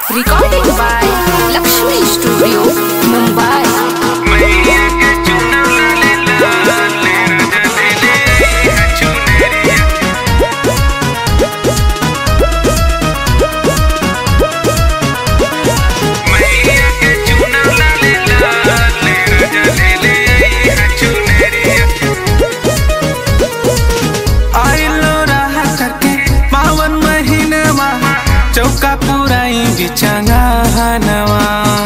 Recording by Lakshmi Studio, Mumbai. आइलो रहा करके पावन महीनवा चौका पुराई बिचंगा हनवा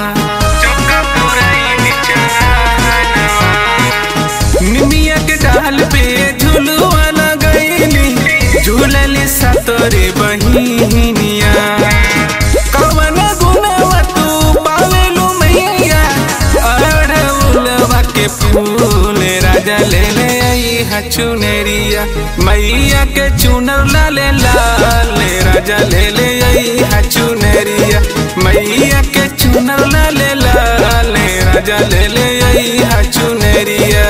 निमिया के डाल पे झुलुआ लगैली झूलली सतोरे बहिनिया कवन गुनवा तू पावेलू मैया अड़उलवा के फूल राजा ले ले आई हचुनेरिया मैया के चुनर लाले लाले राजा ले ले आई हचुनेरिया मैया के चुनर लाले लाले राजा ले ले आई हचुनेरिया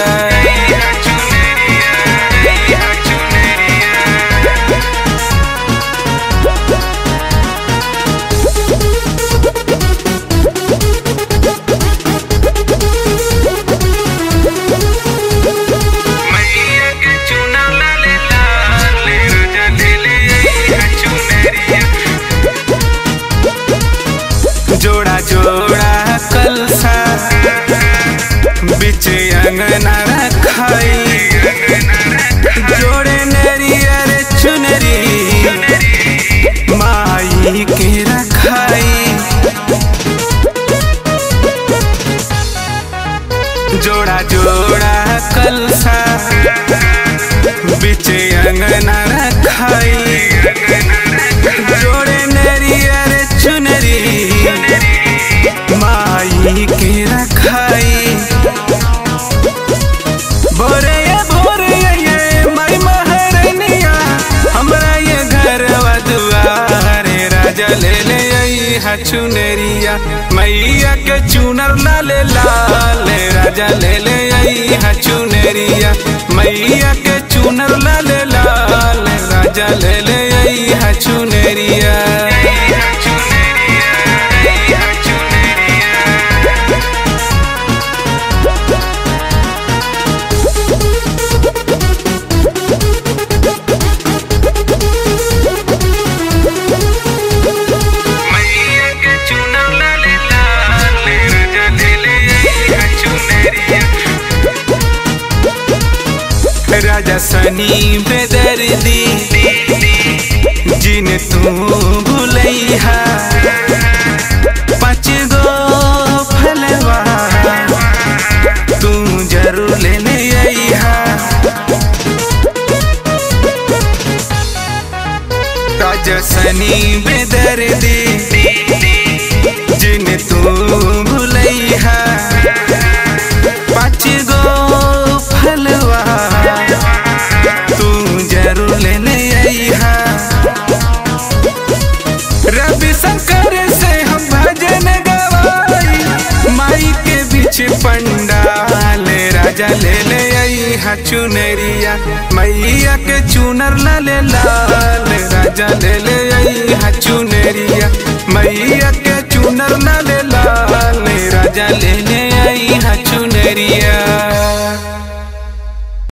जोड़ा जोड़ा कलसा बिच अंगना रखाई जोड़े नरियर चुनरी माई के रखाई जोड़ा जोड़ा कलसा बिच अंगना रखाई जोड़े नरियर चुनरी माई के रखाई भोरे भोरे ये माई महारनिया हमरा ये घर दुआरे राजा ले ले आई हचुनेरिया मैया के चुनर लाले लाले राजा ले ले आई हचुनेरिया मैया के चुनर लाले लाले राजा ले ले आई हचुनेरिया राजा सनी बेदर्दी जिन तू भूलैहा पाँच गो फलवा तू जरूर ले ले अइहा राजा सनी बेदर्दी जिन तू भूलैहा पाँच गो फलवा तू जरूर ले ले अइहा रवि शंकर से हम भजन गवाई माई के बीच पंडाल राजा ले ले आई चुनरिया मैया के चुनर लाले लाल राजा ले ले आई चुनरिया मैया के चुनर लाले लाल राजा ले ले आई चुनरिया